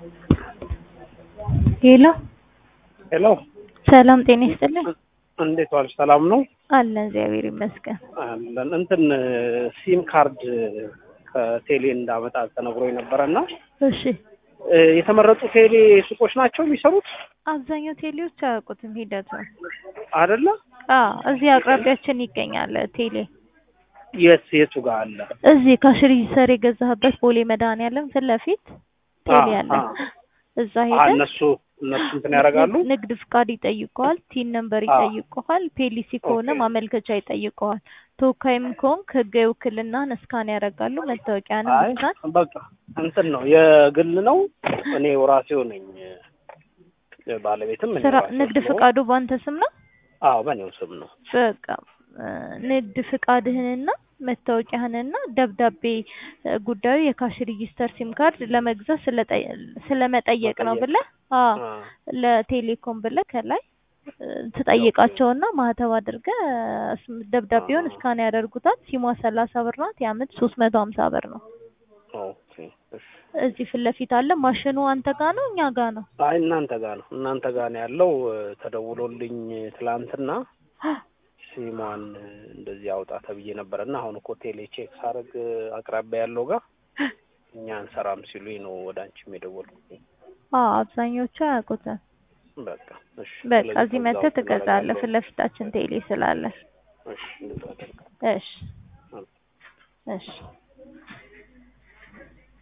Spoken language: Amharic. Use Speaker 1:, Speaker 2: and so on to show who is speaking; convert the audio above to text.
Speaker 1: ሄሎ
Speaker 2: ሄሎ
Speaker 1: ሰላም ጤና ይስጥልኝ።
Speaker 2: እንዴት ዋልሽ? ሰላም ነው
Speaker 1: አለን እግዚአብሔር ይመስገን።
Speaker 2: አለን። እንትን ሲም ካርድ ከቴሌ እንዳመጣ ተነግሮኝ ነበረ እና
Speaker 1: እሺ
Speaker 2: እ የተመረጡ ቴሌ ሱቆች ናቸው የሚሰሩት
Speaker 1: አብዛኛው ቴሌዎች አያውቁትም ሂደቱን።
Speaker 2: አይደለ?
Speaker 1: አዎ እዚህ አቅራቢያችን ይገኛል ቴሌ።
Speaker 2: የት የቱ ጋር አለ?
Speaker 1: እዚህ ከሽሪ ሰር የገዛህበት ቦሌ መድኃኒዓለም ፊት ለፊት ቴሌ
Speaker 2: አ-
Speaker 1: አለ።
Speaker 2: አ-
Speaker 1: እዛ
Speaker 2: አ-
Speaker 1: ሄደህ
Speaker 2: እነሱ እነሱ እንትን ያደርጋሉ።
Speaker 1: ንግድ ፍቃድ ይጠይቀዋል፣ ቲን ነምበር
Speaker 2: አዎ።
Speaker 1: ይጠይቀዋል፣ ፔሊሲ ከሆነ
Speaker 2: ኦኬ።
Speaker 1: ማመልከቻ ይጠይቀዋል። ተወካይም ከሆንክ ህጋዊ ውክልናህን እስካን ያደርጋሉ። መታወቂያንም
Speaker 2: አይ
Speaker 1: እስካን
Speaker 2: በቃ እንትን ነው የግል ነው። እኔ ራሴው ነኝ እ ባለቤትም እኔ
Speaker 1: ስራ
Speaker 2: ራሴው
Speaker 1: ንግድ
Speaker 2: ስለሆንኩ-
Speaker 1: ፍቃዱ ባንተ ስም ነው።
Speaker 2: አዎ በእኔው ስም ነው።
Speaker 1: በቃ እ ንግድ ፍቃድህንና መታወቂያህንና ደብዳቤ እ ጉዳዩ የካሽ ሬጂስተር ሲም ካርድ ለመግዛት ስለጠ- ስለመጠየቅ ነው
Speaker 2: መጠየቅ።
Speaker 1: ብለህ አዎ
Speaker 2: አ፣
Speaker 1: ለቴሌኮም ብለህ ከላይ እ ትጠይቃቸውና ማህተብ አድርገህ እ ስም- ደብዳቤውን
Speaker 2: አ።
Speaker 1: እስካን ያደርጉታል። ሲሟ ሰላሳ ብር ናት። የአመት ሶስት መቶ ሀምሳ ብር ነው።
Speaker 2: ኦኬ እሺ።
Speaker 1: እዚህ ፊት ለፊት አለ። ማሽኑ አንተ ጋ ነው እኛ ጋ ነው?
Speaker 2: አይ እናንተ ጋር ነው እናንተ ጋር ነው ያለው። እ ተደውሎልኝ ትላንትና ሲሟን እ እንደዚህ አውጣ ተብዬ ነበረ እና አሁን እኮ ቴሌ ቼክ ሳረግ እ አቅራቢያ ያለው ጋር እኛ አንሰራም ሲሉኝ ነው ወደ አንቺም የደወልኩት።
Speaker 1: አዎ አብዛኞቹ አያውቁትም።
Speaker 2: በቃ እሺ።
Speaker 1: በቃ
Speaker 2: ስለዚህ
Speaker 1: እዚህ
Speaker 2: ከዛ
Speaker 1: መተህ
Speaker 2: ውስጥ
Speaker 1: ትገዛለህ።
Speaker 2: እናደርጋለሁ።
Speaker 1: ፊት ለፊታችን ቴሌ ስላለ።
Speaker 2: እሺ እንደዛ አደርጋለሁ።
Speaker 1: እሺ እሺ